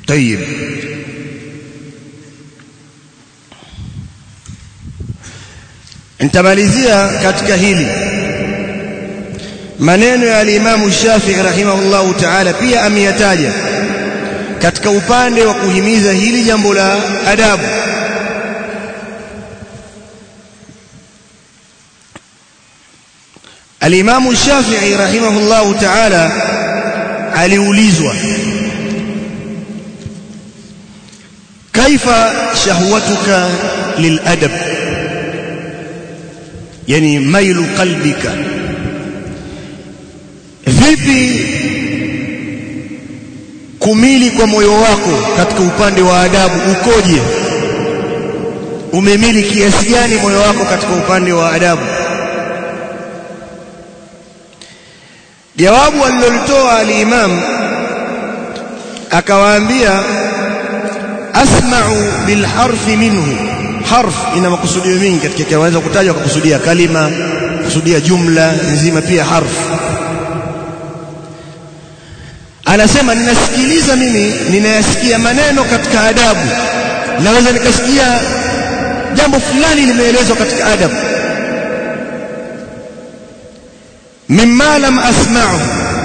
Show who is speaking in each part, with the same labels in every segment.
Speaker 1: طيب nitamalizia katika hili maneno ya alimamu Shafi'i rahimahullahu ta'ala pia ameyataja katika upande wa kuhimiza hili jambo la adabu alimamu Shafi'i rahimahullahu ta'ala aliulizwa kaifa shahwatuka liladab yani mailu qalbika vipi kumili kwa moyo wako katika upande wa adabu ukoje umemili kiasi gani moyo wako katika upande wa adabu jawabu alilolitoa al-imam akawaambia asma'u bil harfi minhu harf ina makusudio mingi katika kiweza kutajwa kwa kusudia kalima kusudia jumla nzima pia harf anasema ninasikiliza mimi ninayasikia maneno katika adabu naweza nikasikia jambo fulani limeelezwa katika adabu mimma lam asma'u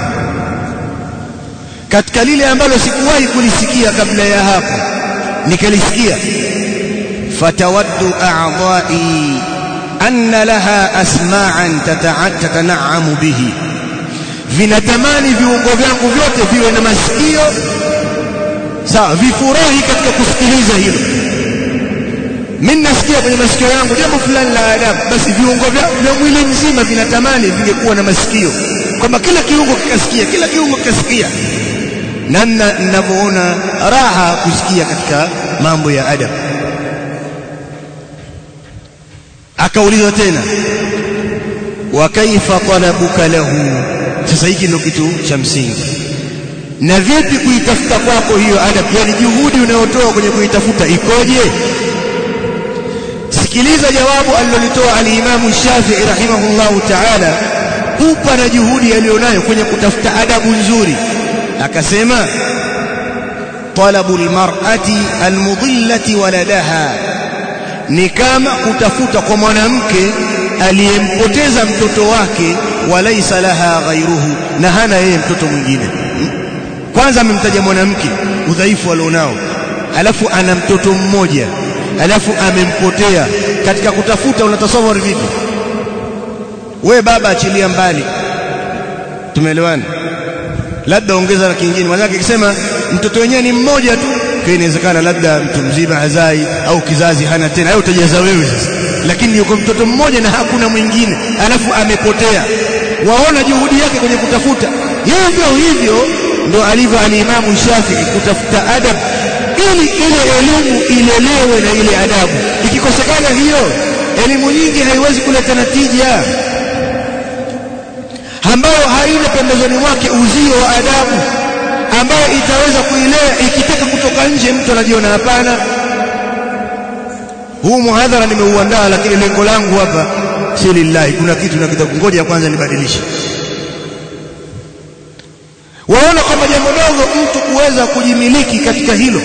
Speaker 1: katika lile ambalo sikuwahi kulisikia kabla ya hapo nikalisikia fatawaddu a'dha'i anna laha asma'an tatana'amu bihi vinatamani viungo vyangu vyote viwe na masikio sawa vifurahi katika kusikiliza hilo mimi nasikia kwenye masikio yangu jambo fulani la adabu basi viungo vya mwili mzima vinatamani vingekuwa na masikio kwamba kila kiungo kikasikia kila kiungo kikasikia namna ninavyoona raha kusikia katika mambo ya adabu akaulizwa tena wa kaifa talabuka lahu sasa hiki ndio kitu cha msingi na vipi kuitafuta kwako hiyo adabu yani juhudi unayotoa kwenye kuitafuta ikoje sikiliza jawabu alilolitoa alimamu Shafi'i rahimahullahu ta'ala kupa na juhudi aliyonayo kwenye kutafuta adabu nzuri akasema talabu almar'ati almudillati waladaha ni kama kutafuta kwa mwanamke aliyempoteza mtoto wake walaisa laha ghairuhu na hana yeye mtoto mwingine kwanza amemtaja mwanamke udhaifu alionao alafu ana mtoto mmoja alafu amempotea katika kutafuta unatasawari vipi we baba achilia mbali tumeelewana labda ongeza na kingine maana akisema mtoto wenyewe ni mmoja tu kwa inawezekana labda mtu mzima hazai au kizazi hana tena hayo utajaza wewe sasa lakini yuko mtoto mmoja na hakuna mwingine alafu amepotea waona juhudi yake kwenye kutafuta hivyo hivyo ndo alivyo alimamu Shafi'i kutafuta adab ili ile elimu ilelewe na ile adabu ikikosekana hiyo elimu nyingi haiwezi kuleta natija ambayo haina pembezoni mwake uzio wa adabu ambayo itaweza kuilea ikitaka kutoka nje mtu anajiona hapana huu muhadhara nimeuandaa lakini lengo langu hapa si lillahi kuna kitu nakitaka ngoja kwanza nibadilishe waona kwamba jambo dogo mtu kuweza kujimiliki katika hilo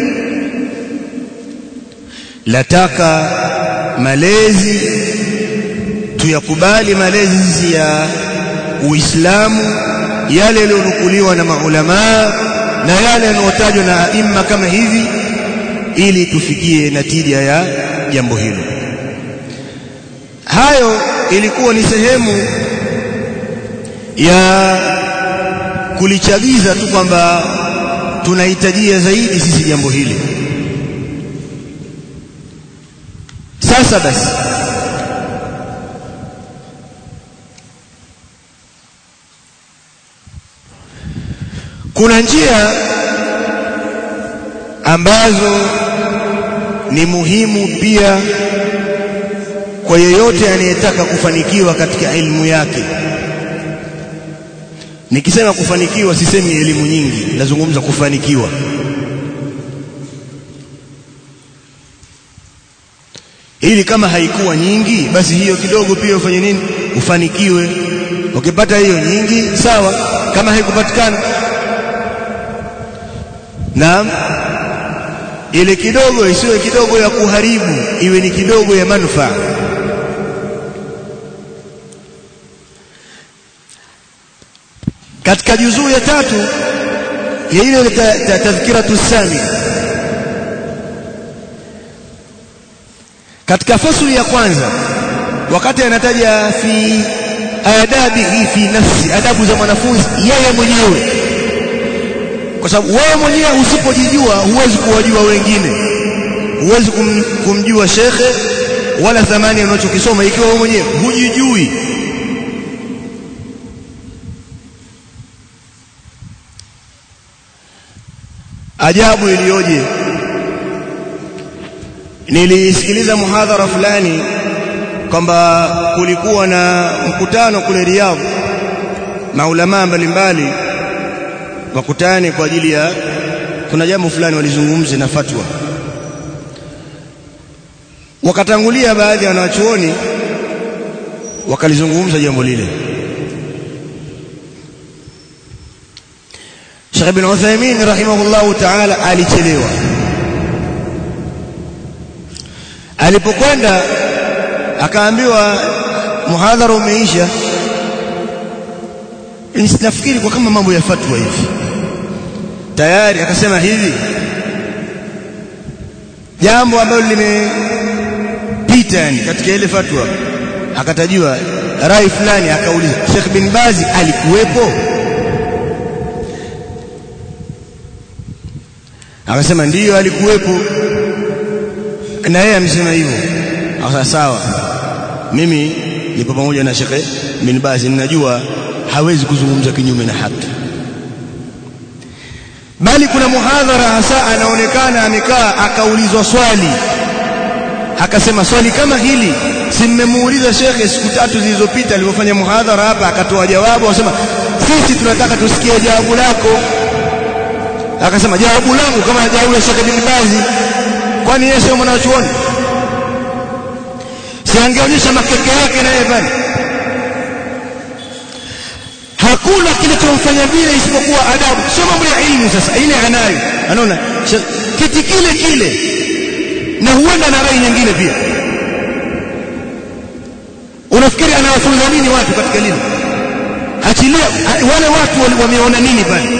Speaker 1: lataka malezi tuyakubali malezi ya Uislamu yale yaliyonukuliwa na maulamaa na yale yanayotajwa na aima kama hivi ili tufikie natija ya jambo hilo hayo ilikuwa ni sehemu ya kulichagiza tu kwamba tunahitajia zaidi sisi jambo hili sasa basi kuna njia ambazo ni muhimu pia kwa yeyote anayetaka kufanikiwa katika elimu yake nikisema kufanikiwa sisemi elimu nyingi nazungumza kufanikiwa ili kama haikuwa nyingi basi hiyo kidogo pia ufanye nini ufanikiwe ukipata hiyo nyingi sawa kama haikupatikana naam ile kidogo isiwe kidogo ya kuharibu iwe ni kidogo ya manufaa katika juzuu ya tatu ya ile tadhkiratu sami katika fasuli ya kwanza wakati anataja fi adabihi fi nafsi adabu za mwanafunzi yeye mwenyewe kwa sababu wewe mwenyewe usipojijua huwezi kuwajua wengine huwezi kum, kumjua shekhe wala thamani unachokisoma ikiwa wewe mwenyewe hujijui ajabu iliyoje nilisikiliza muhadhara fulani kwamba kulikuwa na mkutano kule Riyadh maulamaa mbalimbali wakutane kwa ajili ya kuna jambo fulani walizungumze na fatwa wakatangulia baadhi ya wanachuoni wakalizungumza jambo lile Sheikh Ibn Uthaymeen rahimahullahu ta'ala alichelewa alipokwenda akaambiwa muhadhara umeisha nafikiri kwa kama mambo ya fatwa hivi tayari akasema hivi jambo ambalo limepita yani katika ile fatwa akatajiwa rai fulani akauliza Sheikh bin Bazi alikuwepo akasema ndiyo alikuwepo na yeye amesema hivyo akasema sawa mimi nipo pamoja na Sheikh bin Bazi ninajua hawezi kuzungumza kinyume na haki bali kuna muhadhara hasa anaonekana amekaa akaulizwa swali akasema swali kama hili si mmemuuliza shekhe siku tatu zilizopita alipofanya muhadhara hapa akatoa jawabu akasema sisi tunataka tusikie jawabu lako akasema jawabu langu kama jawabu la Sheikh bin Bazi kwani yeye sio mwanachuoni si angeonyesha makeke yake naye pale hakuna kinachomfanya vile isipokuwa adabu sio mambo ya ilmu sasa ile anayo anaona kiti kile kile na huenda na rai nyingine pia unafikiri anawafunza nini watu katika lile achilia wale watu wameona nini pale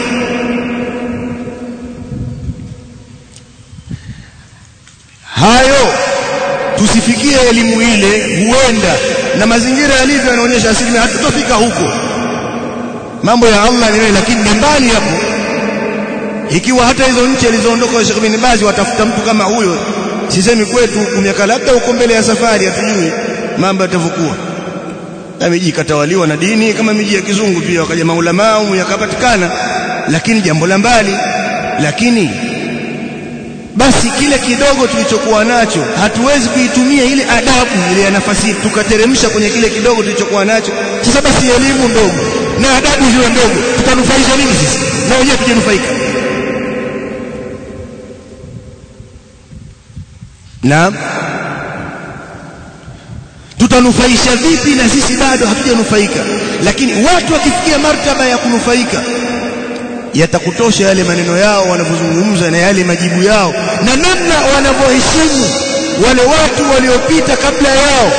Speaker 1: hayo tusifikie elimu ile huenda na mazingira yalivyo yanaonyesha asilimia hatutafika huko mambo ya Allah ni wewe lakini ni mbali hapo ikiwa hata hizo nchi alizoondoka Sheikh bin Bazi watafuta mtu kama huyo sisemi kwetu miaka labda uko mbele ya safari hatujui mambo yatavyokuwa na miji ikatawaliwa na dini kama miji ya kizungu pia wakaja maulama yakapatikana lakini jambo la mbali lakini basi kile kidogo tulichokuwa nacho hatuwezi kuitumia ile adabu ile ya nafasi tukateremsha kwenye kile kidogo tulichokuwa nacho sasa basi elimu ndogo na adabu ziwe ndogo tutanufaisha nini sisi na wenyewe tujenufaika naam tutanufaisha vipi na sisi bado hatujanufaika lakini watu wakifikia martaba ya kunufaika yatakutosha yale maneno yao wanavyozungumza na yale majibu yao na namna wanavyoheshimu wale watu waliopita kabla yao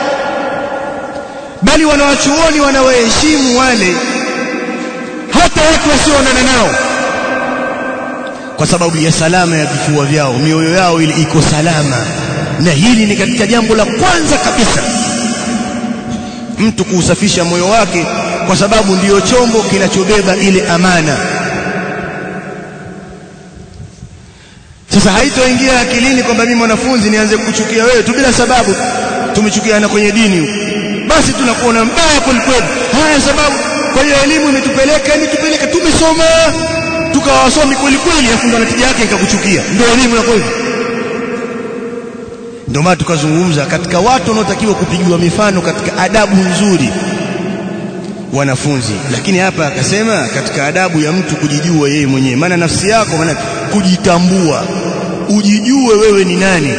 Speaker 1: bali wanawachuoni wanawaheshimu wale hata watu wasioonana nao kwa sababu ya salama ya vifua vyao mioyo yao ili iko salama na hili ni katika jambo la kwanza kabisa mtu kuusafisha moyo wake kwa sababu ndiyo chombo kinachobeba ile amana sasa haitoingia akilini kwamba mimi mwanafunzi nianze kuchukia wewe tu bila sababu tumechukiana kwenye dini huko basi tunakuona mbaya kwelikweli haya sababu kwa hiyo elimu imetupeleka imetupeleka tumesoma tukawa wasomi kweli kweli afu ndo natija yake ikakuchukia ndio elimu ya kweli ndio maana tukazungumza katika watu wanaotakiwa kupigiwa mifano katika adabu nzuri wanafunzi lakini hapa akasema katika adabu ya mtu kujijua yeye mwenyewe maana nafsi yako maana kujitambua ujijue wewe ni nani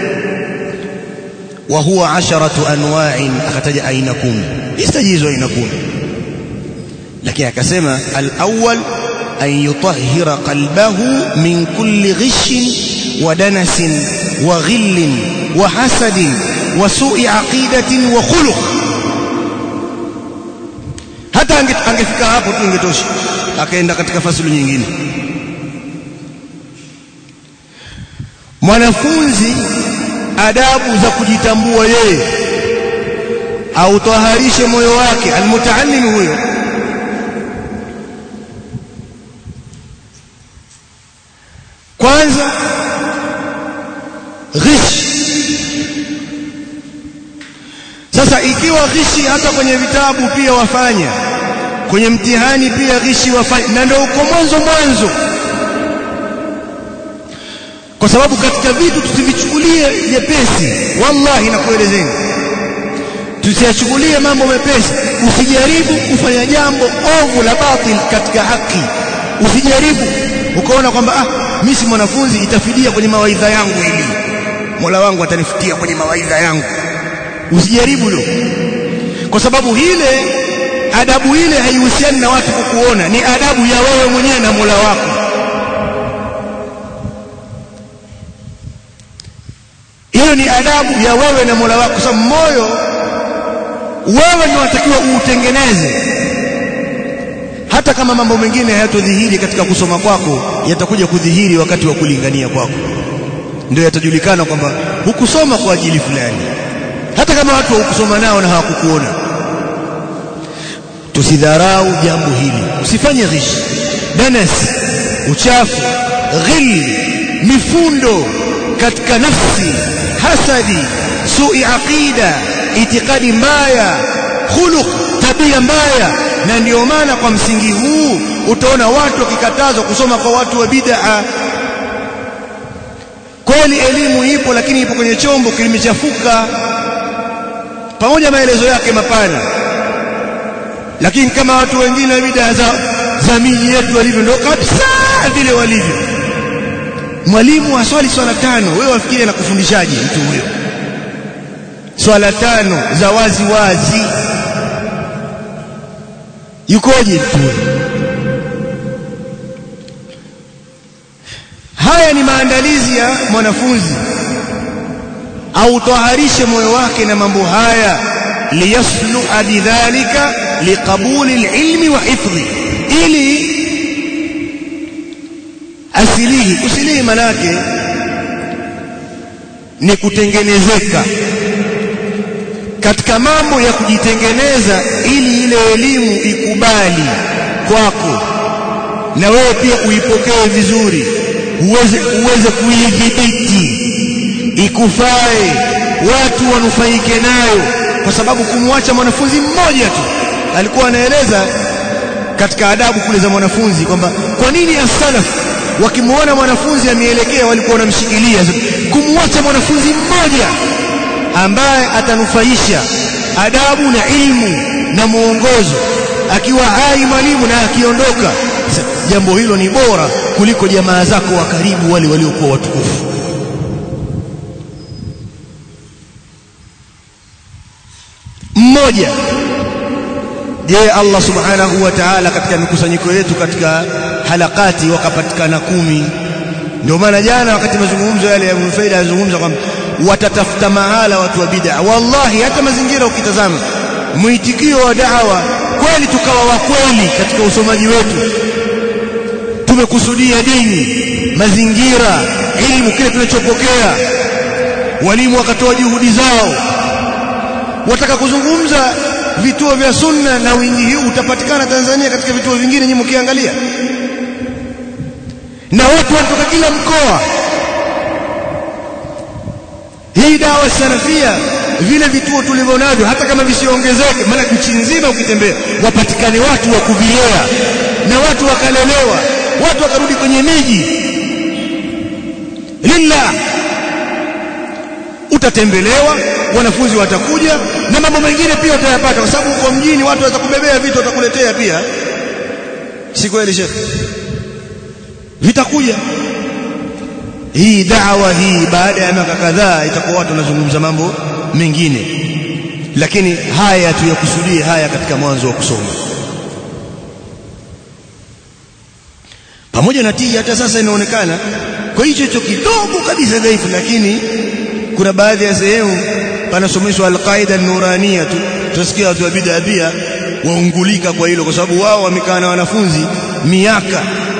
Speaker 1: wa huwa asharatu anwa'in akataja aina kumi istajizwa aina kumi lakini akasema al-awwal an yutahhira qalbahu min kulli ghishin wa danasin wa ghillin wa hasadin wa su'i aqidatin wa khuluq hata angefika hapo tu ingetosha akaenda katika fasulu nyingine mwanafunzi adabu za kujitambua yeye autaharishe moyo wake almutaallim huyo kwanza ghish sasa ikiwa ghishi hata kwenye vitabu pia wafanya kwenye mtihani pia ghishi wafanya na ndio uko mwanzo mwanzo kwa sababu katika vitu tusivichukulie jepesi wallahi nakuelezeni tusiyachukulie mambo mepesi usijaribu kufanya jambo ovu la batil katika haki usijaribu ukaona kwamba ah mimi si mwanafunzi itafidia kwenye mawaidha yangu ili Mola wangu atanifutia kwenye mawaidha yangu usijaribu hilo kwa sababu ile adabu ile haihusiani na watu kukuona ni adabu ya wewe mwenyewe na Mola wako hiyo ni adabu ya wewe na Mola wako sababu moyo wewe ndio unatakiwa uutengeneze hata kama mambo mengine hayatodhihiri katika kusoma kwako yatakuja kudhihiri wakati wa kulingania kwako ndio yatajulikana kwamba hukusoma kwa ajili fulani hata kama watu hukusoma nao na hawakukuona tusidharau jambo hili usifanye ghish danas uchafu ghil mifundo katika nafsi hasadi sui aqida itikadi mbaya khuluq tabia mbaya na ndio maana kwa msingi huu utaona watu wakikatazwa kusoma kwa watu wa bid'a kweli elimu ipo lakini ipo kwenye chombo kilimechafuka pamoja maelezo yake mapana lakini kama watu wengine wa bid'a za za miji yetu walivyo ndio kabisa vile walivyo mwalimu aswali swala tano wewe wafikiri anakufundishaje mtu huyo swala tano za wazi wazi yukoje mtu huyo haya ni maandalizi ya mwanafunzi au taharishe moyo wake na mambo haya liyasluha bidhalika liqabuli alilmi wa hifdhi ili asilihi kusilihi manake ni kutengenezeka katika mambo ya kujitengeneza ili ile elimu ikubali kwako na wewe pia uipokee vizuri uweze uweze kuidhibiti ikufae watu wanufaike nayo kwa sababu kumwacha mwanafunzi mmoja tu alikuwa anaeleza katika adabu kule za mwanafunzi kwamba kwa nini as-salaf wakimwona mwanafunzi ameelekea walikuwa wanamshikilia kumwacha mwanafunzi mmoja ambaye atanufaisha adabu na ilmu na muongozo akiwa hai mwalimu na akiondoka jambo hilo ni bora kuliko jamaa zako wa karibu wale waliokuwa watukufu mmoja je Allah subhanahu wa ta'ala katika mikusanyiko yetu katika halakati wakapatikana kumi ndio maana jana wakati mazungumzo yale ya Ibn Faida yazungumza kwamba watatafuta mahala watu wa bid'a wallahi hata mazingira ukitazama mwitikio wa da'wa kweli tukawa wa kweli katika usomaji wetu tumekusudia dini mazingira ilmu kile tunachopokea walimu wakatoa juhudi zao wataka kuzungumza vituo vya sunna na wingi huu utapatikana Tanzania katika vituo vingine nyinyi mkiangalia na watu wanatoka kila mkoa hii dawa salafia vile vituo tulivyo navyo hata kama visiongezeke maana nchi nzima ukitembea wapatikane watu wa kuvilea na watu wakalelewa watu wakarudi kwenye miji lillah utatembelewa wanafunzi watakuja na mambo mengine pia utayapata kwa sababu uko mjini watu waweza kubebea vitu watakuletea pia si kweli shekhe vitakuja hii dawa hii baada ya miaka kadhaa itakuwa watu wanazungumza mambo mengine lakini haya tuyakusudie haya katika mwanzo wa kusoma pamoja na tija hata sasa inaonekana kwa hicho hicho kidogo kabisa dhaifu lakini kuna baadhi ya sehemu panasomeshwa alqaida an-nurania tu tutasikia watu wa bid'a pia waungulika kwa hilo kwa sababu wao wamekaa na wanafunzi miaka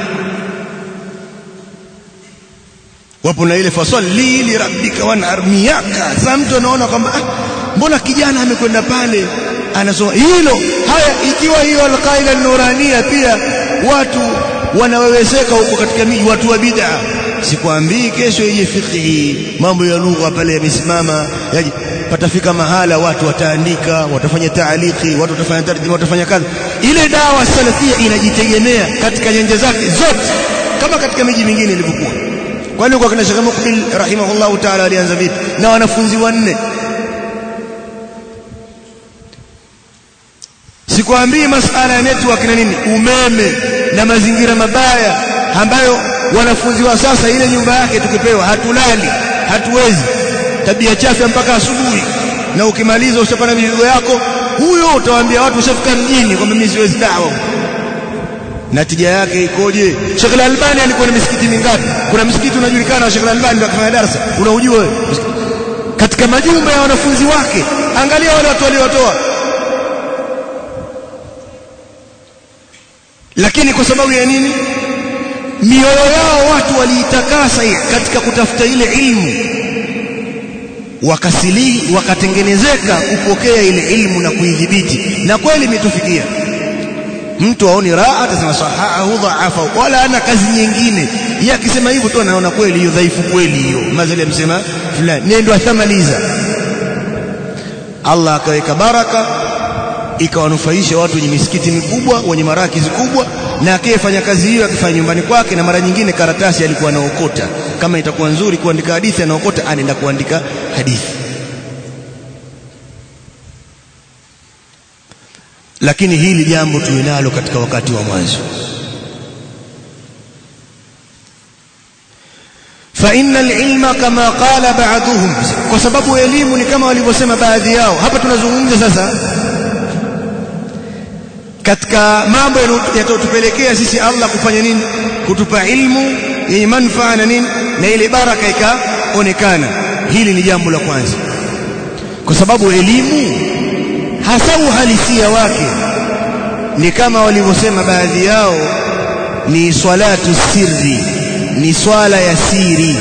Speaker 1: wapo na ile fasalli li rabbika wanhar miaka sasa mtu anaona kwamba ah, mbona kijana amekwenda pale anasoma hilo haya ikiwa hiyo alqaida an-nurania pia watu wanaweweseka huko katika miji watu wa bid'a sikwambii kesho ije fiqhi mambo ya lugha pale yamesimama yaje patafika mahala watu wataandika watafanya taaliki watu watafanya tarjuma watafanya kazi ile dawa salafia inajitegemea katika nyanja zake zote kama katika miji mingine ilivyokuwa kwani kwa kina Sheikh Mukbil rahimahullah ta'ala alianza vipi na wanafunzi wanne sikwambii masala ya network na nini umeme na mazingira mabaya ambayo wanafunzi wa sasa ile nyumba yake tukipewa hatulali hatuwezi tabia chafu mpaka asubuhi na ukimaliza ushapana mizigo yako huyo utawaambia watu ushafika mjini kwamba mimi siwezi dawa natija yake ikoje Sheikh Al-Albani alikuwa na misikiti mingapi kuna msikiti unajulikana wa Sheikh Al-Albani ndio akafanya darasa unaujua wewe katika majumba ya wanafunzi wake angalia wale watu waliotoa lakini kwa sababu ya nini mioyo yao watu waliitakasa katika kutafuta ile ilmu wakasili wakatengenezeka kupokea ile ilmu na kuidhibiti na kweli imetufikia mtu aoni raha atasema sahahu dhaafa wala ana kazi nyingine yeye akisema hivyo tu anaona kweli hiyo dhaifu kweli hiyo mazali amsema fulani nendo athamaliza Allah akaweka baraka ikawanufaisha watu wenye misikiti mikubwa wenye marakizi kubwa na akiyefanya kazi hiyo akifanya nyumbani kwake na mara nyingine karatasi alikuwa anaokota kama itakuwa nzuri kuandika hadithi anaokota anaenda kuandika hadithi lakini hili jambo tuwe nalo katika wakati wa mwanzo فإن العلم كما قال بعضهم kwa sababu elimu ni kama walivyosema baadhi yao hapa tunazungumza sasa katika mambo yatotupelekea sisi Allah kufanya nini kutupa ilmu yenye manufaa na nini na ile baraka ikaonekana hili ni jambo la kwanza kwa sababu elimu hasa uhalisia wake ni kama walivyosema baadhi yao ni swalatu sirri ni swala ya siri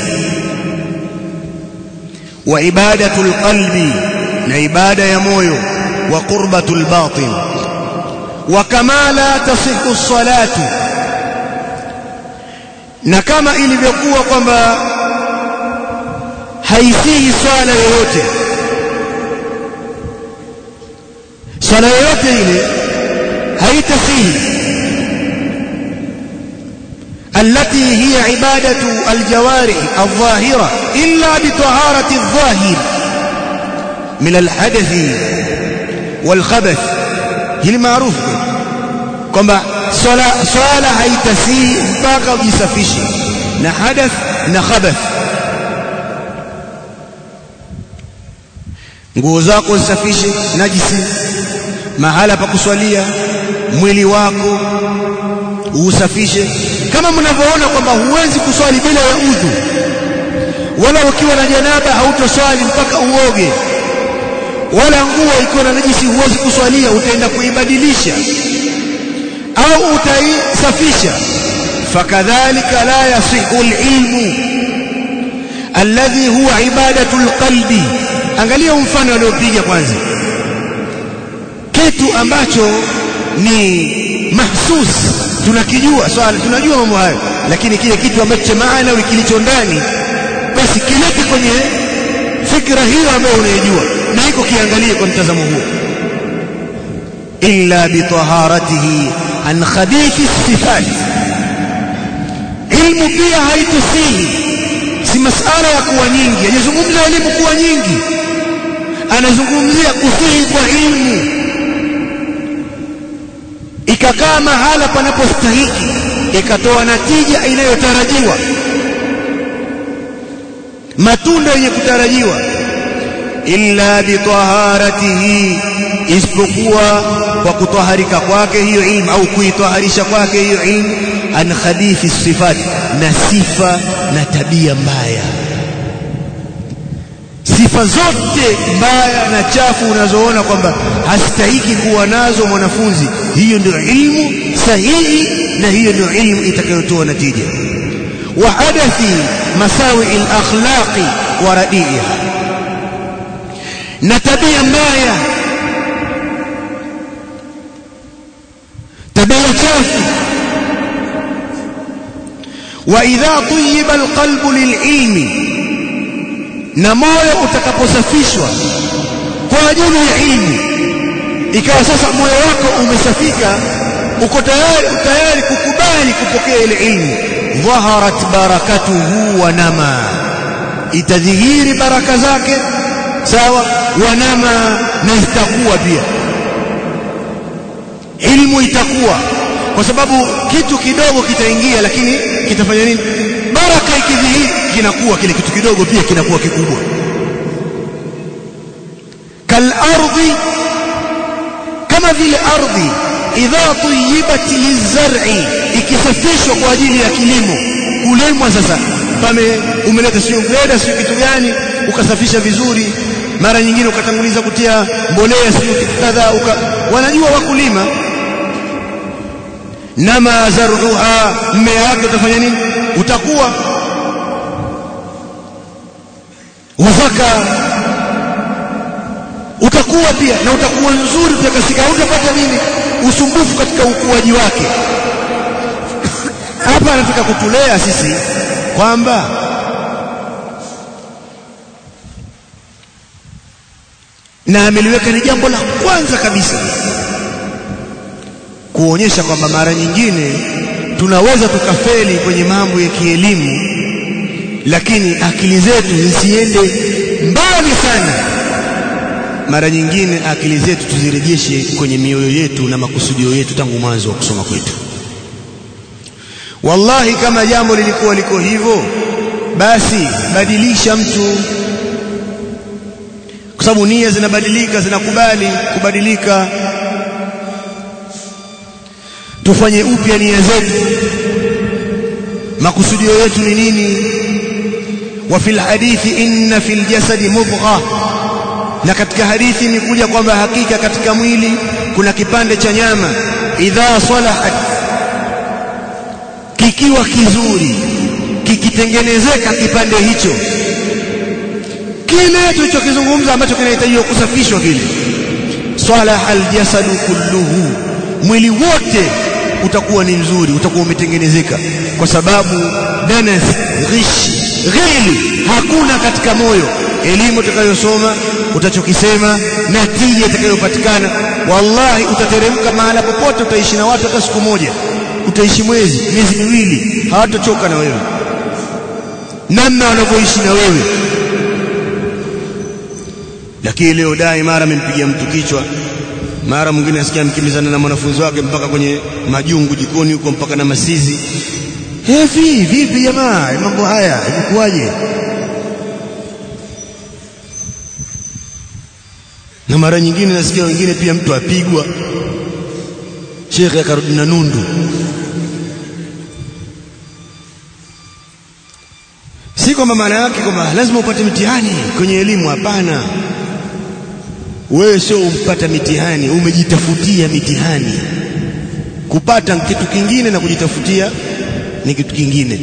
Speaker 1: wa ibadatul qalbi na ibada ya moyo wa qurbatul batin wa kama la tasihu salatu na kama ilivyokuwa kwamba haisihi swala yoyote swala yoyote ile haitasihi التي هي عبادة الجوارح الظاهرة إلا بطهارة الظاهر من الحدث والخبث hili maarufu kwamba swala swala haitasii mpaka ujisafishe na hadath na khabath nguo zako zisafishe najisi mahala pa kuswalia mwili wako usafishe kama mnavyoona kwamba huwezi kuswali bila ya udhu wala ukiwa na janaba hautoswali mpaka uoge wala nguo ikiwa na najisi huwezi kuswalia utaenda kuibadilisha au utaisafisha fakadhalika la yasihu alilmu alladhi huwa ibadatu alqalbi angalia mfano aliopiga kwanza kitu ambacho ni mahsus tunakijua swala tunajua mambo hayo lakini kile kitu ambacho cha maana kilicho ndani basi kilete kwenye fikra hiyo ambayo unaijua na iko kiangalie kwa mtazamo huo illa bitaharatihi an khabithi sifat ilmu pia haitusihi si masala ya kuwa nyingi hajazungumza elimu kuwa nyingi anazungumzia kusihi kwa ilmu ikakaa mahala panapostahiki ikatoa natija inayotarajiwa matunda yenye kutarajiwa illa bitaharatihi isipokuwa kwa kutaharika kwake hiyo ilmu au kuitaharisha kwake hiyo ilmu an khabithi sifat na sifa na tabia mbaya sifa zote mbaya na chafu unazoona kwamba hastahiki kuwa nazo mwanafunzi hiyo ndio ilmu sahihi na hiyo ndio ilmu itakayotoa natija wa hadathi masawi al-akhlaqi wa radi'iha na tabia mbaya tabia chafu wa idha tayyiba alqalbu lililmi na moyo utakaposafishwa kwa ajili ya ilmu ikawa sasa moyo wako umesafika uko tayari tayari kukubali kupokea ile ilmu dhaharat barakatuhu wa nama itadhihiri baraka zake sawa wanama na itakuwa pia ilmu itakuwa kwa sababu kitu kidogo kitaingia lakini kitafanya nini baraka ikidhihiri kinakuwa kile kitu kidogo pia kinakuwa kikubwa kalardhi kama vile ardhi idha tuyibat lizar'i ikisafishwa kwa ajili ya kilimo kulemwa sasa pame umeleta sio greda sio kitu gani ukasafisha vizuri mara nyingine ukatanguliza kutia mbolea sio kitu kadha uka... wanajua wakulima nama zaruha mmea wake utafanya nini utakuwa wafaka utakuwa pia na utakuwa nzuri utakasika utapata nini usumbufu katika ukuaji wake hapa anataka kutulea sisi kwamba na ameliweka ni jambo la kwanza kabisa kuonyesha kwamba mara nyingine tunaweza tukafeli kwenye mambo ya kielimu lakini akili zetu zisiende mbali sana mara nyingine akili zetu tuzirejeshe kwenye mioyo yetu na makusudio yetu tangu mwanzo wa kusoma kwetu wallahi kama jambo lilikuwa liko hivyo basi badilisha mtu kwa sababu nia zinabadilika zinakubali kubadilika tufanye upya nia zetu makusudio yetu ni nini wa fil hadithi inna fil jasadi mudgha na katika hadithi imekuja kwamba hakika katika mwili kuna kipande cha nyama idha salahat kikiwa kizuri kikitengenezeka kipande hicho kile tulichokizungumza ambacho kinahitajiwa kusafishwa kile salaha aljasadu kulluhu mwili wote utakuwa ni mzuri utakuwa umetengenezeka kwa sababu danas ghish ghili hakuna katika moyo elimu utakayosoma utachokisema na tija itakayopatikana wallahi utateremka mahala popote utaishi na watu hata siku moja utaishi mwezi miezi miwili hawatochoka na wewe namna wanavyoishi na wewe lakini leo dai mara amempigia mtu kichwa mara mwingine asikia mkimbizana na mwanafunzi wake mpaka kwenye majungu jikoni huko mpaka na masizi hivi vipi jamaa mambo haya imekuwaje na mara nyingine nasikia wengine pia mtu apigwa shekhe akarudi na nundu si kwamba maana yake kwamba lazima upate mtihani kwenye elimu hapana wewe sio umpata mitihani umejitafutia mitihani kupata kitu kingine na kujitafutia ni kitu kingine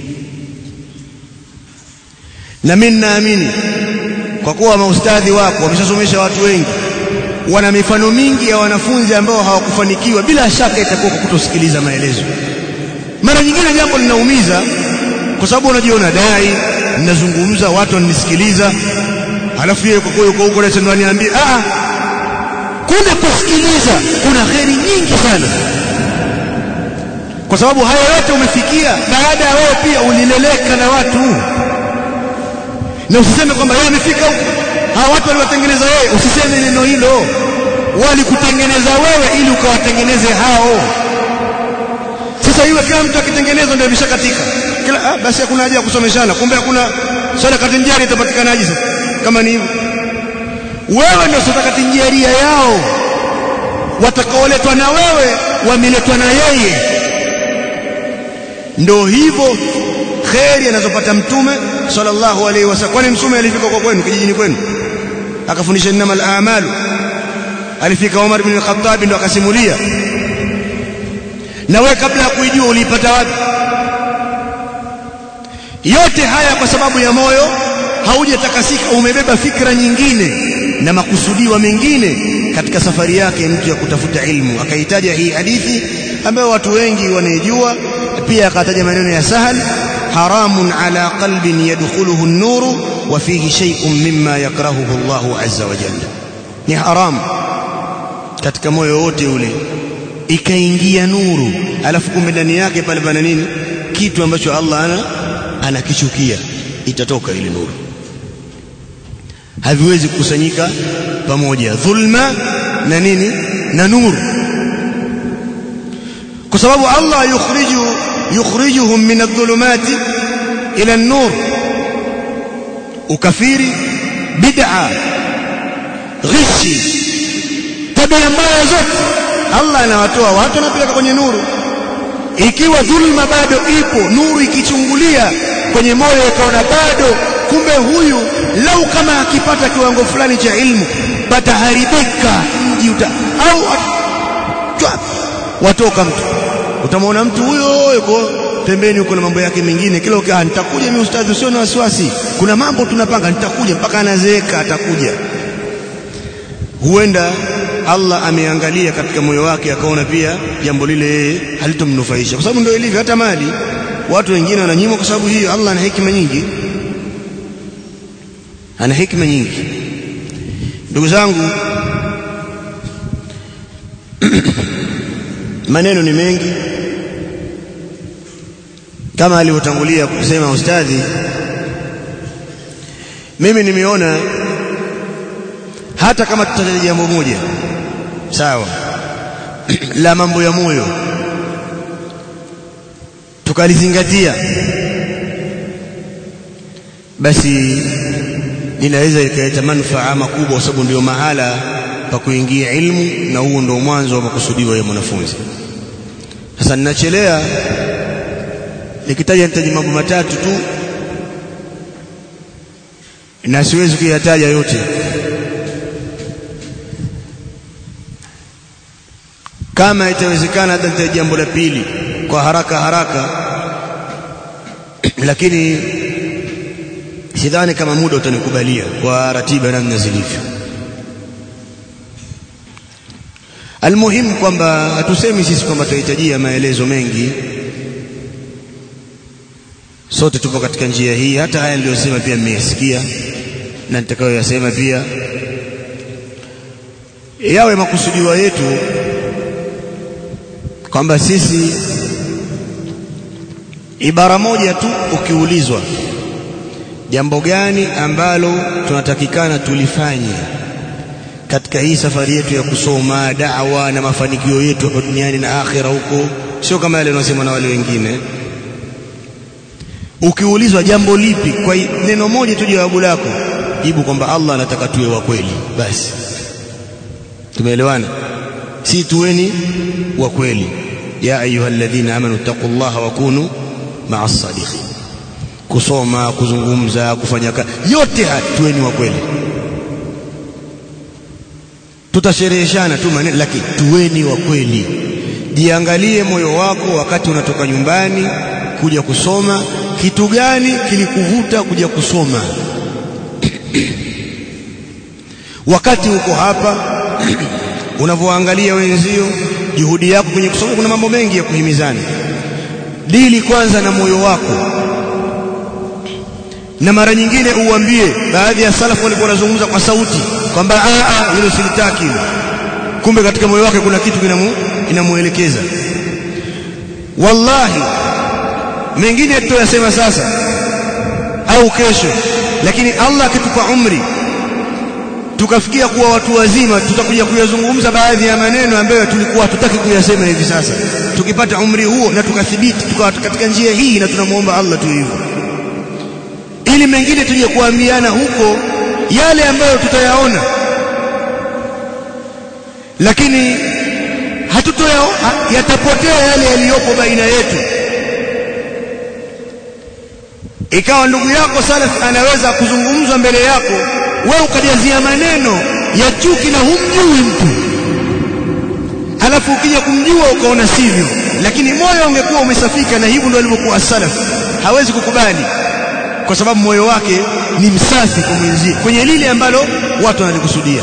Speaker 1: na mimi naamini kwa kuwa maustadhi wako wameshasomesha watu wengi wana mifano mingi ya wanafunzi ambao hawakufanikiwa bila shaka itakuwa kwa kutosikiliza maelezo mara nyingine jambo linaumiza kwa sababu unajiona dai ninazungumza watu wananisikiliza halafu yeye kwa kweli huko leo ndo aniambie ah kuna kusikiliza kuna kheri nyingi sana kwa sababu haya yote umefikia baada ya wewe pia ulileleka na watu na usiseme kwamba yeye amefika huko hawa watu waliwatengeneza yeye usiseme neno hilo walikutengeneza wewe ili ukawatengeneze hao sasa iwe kila mtu akitengenezwa ndio imeshakatika kila ah, basi hakuna haja ya kusomeshana kumbe hakuna sadaka tinjari itapatikanaje sasa kama ni hivyo wewe ndio sadakati jaria yao watakaoletwa na wewe wameletwa na yeye ndio hivyo kheri anazopata mtume sallallahu alaihi wasallam kwani mtume alifika kwa kwenu kijijini kwenu akafundisha innamal a'malu alifika Umar bin al-Khattab ndo akasimulia na wewe kabla ya kuijua uliipata wapi yote haya kwa sababu ya moyo haujatakasika umebeba fikra nyingine na makusudiwa mengine katika safari yake mtu ya kutafuta ilmu akaitaja hii hadithi ambayo watu wengi wanaijua pia akataja maneno ya sahal haramun ala qalbin yadkhuluhu an-nur wa fihi shay'un mimma yakrahuhu Allah azza wa jalla ni haram katika moyo wote ule ikaingia nuru alafu kumbe ndani yake pale pana nini kitu ambacho Allah ana anakichukia itatoka ile nuru haviwezi kukusanyika pamoja dhulma na nini na nuru kwa sababu Allah yukhriju yukhrijuhum min adh-dhulumati ila an-nur ukafiri bid'a ghishi tabia mbaya zote Allah anawatoa watu anapeleka kwenye nuru ikiwa dhulma bado ipo nuru ikichungulia kwenye moyo ikaona bado kumbe huyu lau kama akipata kiwango fulani cha ilmu pataharibika mji uta au chwa watoka mtu utamwona mtu huyo yuko pembeni huko na mambo yake mengine kila ukaa nitakuja mimi ustadhi usio na wasiwasi kuna mambo tunapanga nitakuja mpaka anazeeka atakuja huenda Allah ameangalia katika moyo wake akaona pia jambo lile halitomnufaisha kwa sababu ndio ilivyo hata mali watu wengine wananyimwa kwa sababu hiyo Allah ana hekima nyingi ana hekima nyingi ndugu zangu maneno ni mengi kama alivyotangulia kusema ustadhi mimi nimeona hata kama tutataja jambo moja sawa la mambo ya moyo tukalizingatia basi inaweza ikaleta manufaa makubwa kwa sababu ndio mahala pa kuingia ilmu na huo ndio mwanzo wa makusudio ya mwanafunzi sasa ninachelea nikitaja nitaji mambo matatu tu na siwezi kuyataja yote kama itawezekana hata nitaja jambo la pili kwa haraka haraka lakini sidhani kama muda utanikubalia kwa ratiba namna zilivyo almuhimu kwamba hatusemi sisi kwamba tunahitajia maelezo mengi sote tupo katika njia hii hata haya niliyosema pia mmeyasikia na nitakayoyasema pia yawe makusudiwa yetu kwamba sisi ibara moja tu ukiulizwa jambo gani ambalo tunatakikana tulifanye katika hii safari yetu ya kusoma da'wa na mafanikio yetu hapa duniani na akhira huko sio kama yale yanayosema na wale wengine ukiulizwa jambo lipi kwa neno moja tu jawabu lako jibu kwamba Allah anataka tuwe wa kweli basi tumeelewana si tuweni wa kweli ya ayyuhalladhina amanu taqullaha wa kunu ma'as sadiqin kusoma kuzungumza kufanya kazi yote haya tuweni wa kweli tutashereheshana tu maneno lakini tuweni wa kweli jiangalie moyo wako wakati unatoka nyumbani kuja kusoma kitu gani kilikuvuta kuja kusoma wakati uko hapa unavyoangalia wenzio juhudi yako kwenye kusoma kuna mambo mengi ya kuhimizana dili kwanza na moyo wako na mara nyingine uambie baadhi ya salafu walikuwa wanazungumza kwa sauti kwamba a a hilo silitaki kumbe katika moyo wake kuna kitu kinamu inamuelekeza wallahi mengine tutayasema sasa au kesho lakini Allah akitupa umri tukafikia kuwa watu wazima tutakuja kuyazungumza baadhi ya maneno ambayo tulikuwa hatutaki kuyasema hivi sasa tukipata umri huo na tukathibiti tukawa katika njia hii na tunamuomba Allah tu hivyo ili mengine tuje kuambiana huko yale ambayo tutayaona lakini hatutoya yatapotea yale yaliyopo baina yetu ikawa ndugu yako salaf anaweza kuzungumzwa mbele yako wewe ukajazia maneno ya chuki na humjui mtu alafu ukija kumjua ukaona sivyo lakini moyo ungekuwa umesafika na hivyo ndio alivyokuwa salaf hawezi kukubali kwa sababu moyo wake ni msafi kwa mwenzie kwenye lile ambalo watu wanalikusudia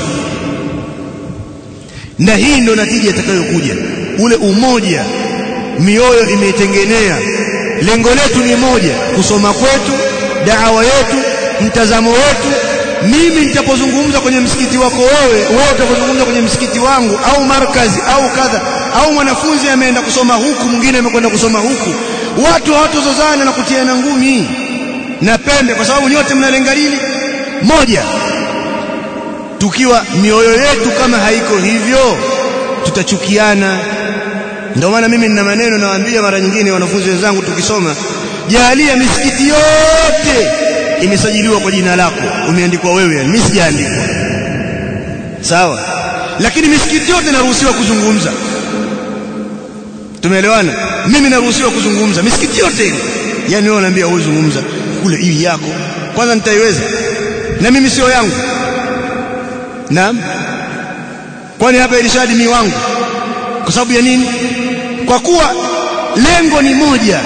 Speaker 1: na hii ndio natija itakayokuja ule umoja mioyo imeitengenea lengo letu ni moja kusoma kwetu daawa yetu mtazamo wetu mimi nitapozungumza kwenye msikiti wako wewe wewe utapozungumza kwenye msikiti wangu au markazi au kadha au mwanafunzi ameenda kusoma huku mwingine amekwenda kusoma huku watu hawatozozana na kutiana ngumi na pembe kwa sababu nyote mnalenga lili moja tukiwa mioyo yetu kama haiko hivyo tutachukiana ndio maana mimi nina maneno nawaambia mara nyingine wanafunzi wenzangu tukisoma jalia misikiti yote imesajiliwa kwa jina lako umeandikwa wewe mimi sijaandikwa sawa lakini misikiti yote naruhusiwa kuzungumza tumeelewana mimi naruhusiwa kuzungumza misikiti yote ile yani wewe unaambia wewe zungumza kule hii yako kwanza nitaiweza na mimi sio yangu naam kwani hapa irishadi mi wangu kwa sababu ya nini kwa kuwa lengo ni moja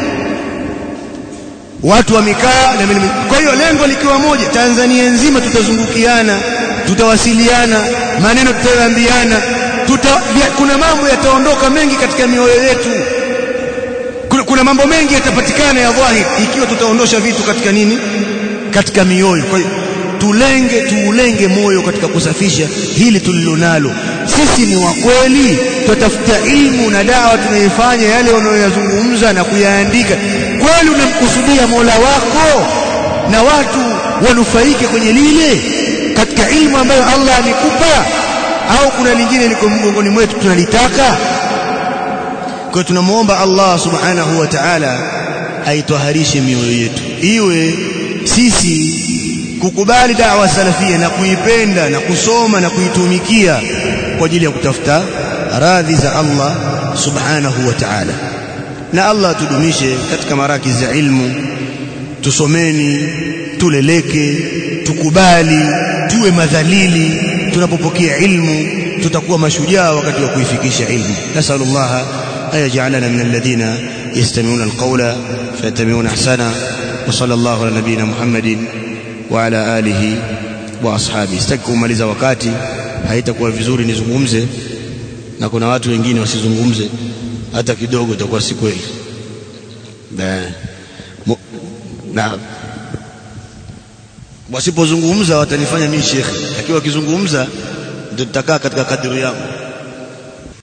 Speaker 1: watu wamekaa na mimi kwa hiyo lengo likiwa moja Tanzania nzima tutazungukiana tutawasiliana maneno tutaambiana tuta, kuna mambo yataondoka mengi katika mioyo yetu kuna, kuna mambo mengi yatapatikana ya dhahiri ikiwa tutaondosha vitu katika nini katika mioyo kwa hiyo tulenge tuulenge moyo katika kusafisha hili tulilonalo sisi ni wa kweli tutafuta ilmu na dawa tunaifanya yale unayoyazungumza na kuyaandika kweli unamkusudia Mola wako na watu wanufaike kwenye lile katika ilmu ambayo Allah amekupa au kuna lingine liko mgongoni mwetu tunalitaka kwa tunamuomba Allah subhanahu wa ta'ala aitwaharishe mioyo yetu iwe sisi kukubali da'wa salafia na kuipenda na kusoma na kuitumikia kwa ajili ya kutafuta radhi za Allah subhanahu wa ta'ala na Allah tudumishe katika maraki za ilmu tusomeni tuleleke tukubali tuwe madhalili tunapopokea ilmu tutakuwa mashujaa wakati wa kuifikisha ilmu nasallallahu ayaj'alana min alladhina yastami'una alqawla fayattabi'una ahsana wa sallallahu ala nabiyyina muhammadin wa ala alihi wa ashabi sitaki kumaliza wakati haitakuwa vizuri nizungumze na kuna watu wengine wasizungumze hata kidogo itakuwa si kweli na wasipozungumza watanifanya mimi shekhi lakini wakizungumza ndio tutakaa katika kadiri yangu